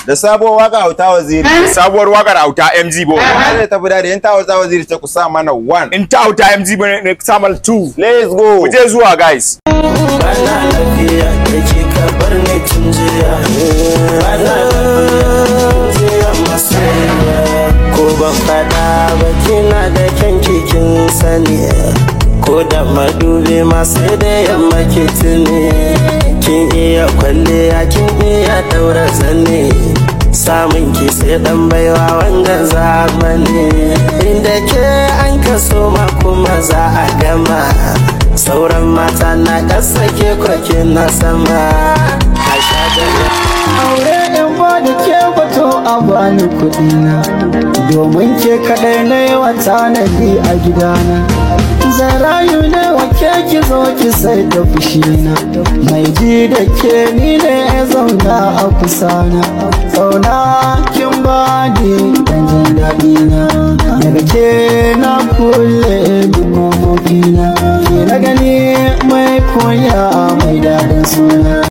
da sabuwar waka auta waziri sabuwar wakar auta MG bo zai tafi da in ta auta waziri ce ku sa mana one in ta auta MG bo ne samal 2 let's go ku je zuwa guys bana lafiya da ke kabar ne tun jiya bana lafiya jiya masoyiya ko ban fada ba kina da kyan kikin sani ko da madubi masu da yamma ke tuni kin iya kwalliya kin iya daura zane samun ki sai dan baiwa wanga zamani inda ke an kaso ma kuma za a gama sauran mata na ƙasa ke kwake na sama a sha aure in ba da ke bato a bani kuɗi na domin ke kaɗai na yi wa tanadi a gidana zan rayu ne wa ke ki zo ki sai da fushina mai ji da ke ni ne ya zauna a kusana zauna kin ba ni dan jin daɗi na daga ke na kulle duk na ke na gani mai koya mai daɗin suna